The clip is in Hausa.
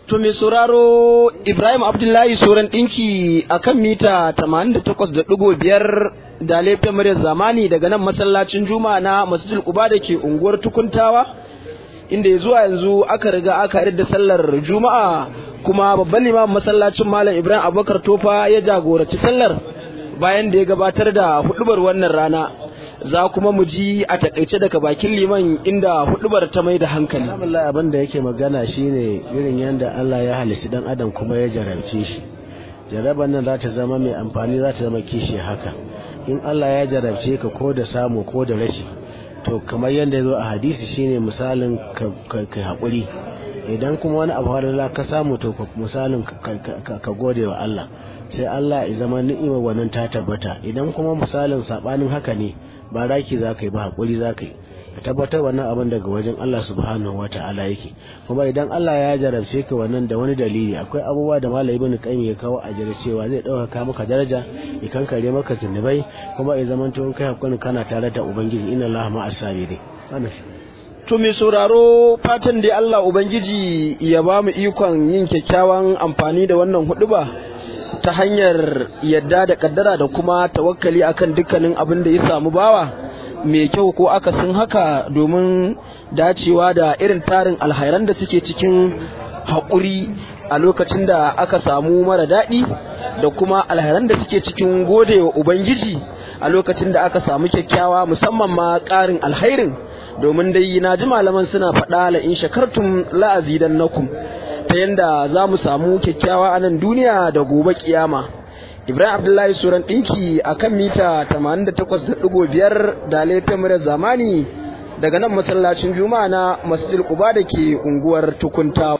To mai sauraro Ibrahim Abdullahi Soran ɗinki a kan mita 88.5 da laifin muryar zamani daga nan masallacin Juma'a na Masjidul Quba da ke unguwar Tukuntawa inda zuwa yanzu aka riga aka da sallar Juma'a kuma babban limamin masallacin Malam Ibrahim Abubakar Tofa ya jagoranci sallar bayan da ya gabatar da hudubar wannan rana. za kuma mu ji a takaice daga bakin liman inda hudubar ta mai da hankali. Alhamdulillah abin da yake magana shine irin yadda Allah ya halici dan adam kuma ya jarabce shi. Jaraban nan za ta zama mai amfani za ta zama kishi haka. In Allah ya jarabce ka ko da samu ko da rashi to kamar yadda ya zo a hadisi shine misalin ka haƙuri. Idan kuma wani abu halala ka samu to misalin ka gode wa Allah. sai Allah ya zama ni'imar wannan ta tabbata idan kuma misalin sabanin haka ne ba raki za ka yi ba haƙuri za ka yi ka tabbatar wannan abin daga wajen Allah subhanahu wa ta'ala yake kuma idan Allah ya jarabce ka wannan da wani dalili akwai abubuwa da malai ibn qayyim ya kawo a jere cewa zai ɗaukaka maka daraja ya kankare maka zunubai kuma ya zama to kai hakuri kana tare da ubangiji inna Allah ma'as sabirin wannan To mai sauraro fatan da Allah Ubangiji ya ba mu ikon yin kyakkyawan amfani da wannan huɗuba ta hanyar yadda da kaddara da kuma tawakkali akan dukkanin abin da ya samu bawa mai kyau ko akasin haka domin dacewa da irin tarin alhairan da suke cikin haƙuri a lokacin da aka samu mara daɗi da kuma alhairan da suke cikin godewa ubangiji a lokacin da aka samu kyakkyawa musamman ma ƙarin alhairin domin dai na ji malaman suna faɗa la in shakartum la azidannakum ta yadda za mu samu kyakkyawa a nan duniya da gobe kiyama ibrahim abdullahi suran ɗinki a kan mita 88.5 da laifin murar zamani daga nan masallacin juma'a na masjid kuba da ke unguwar tukunta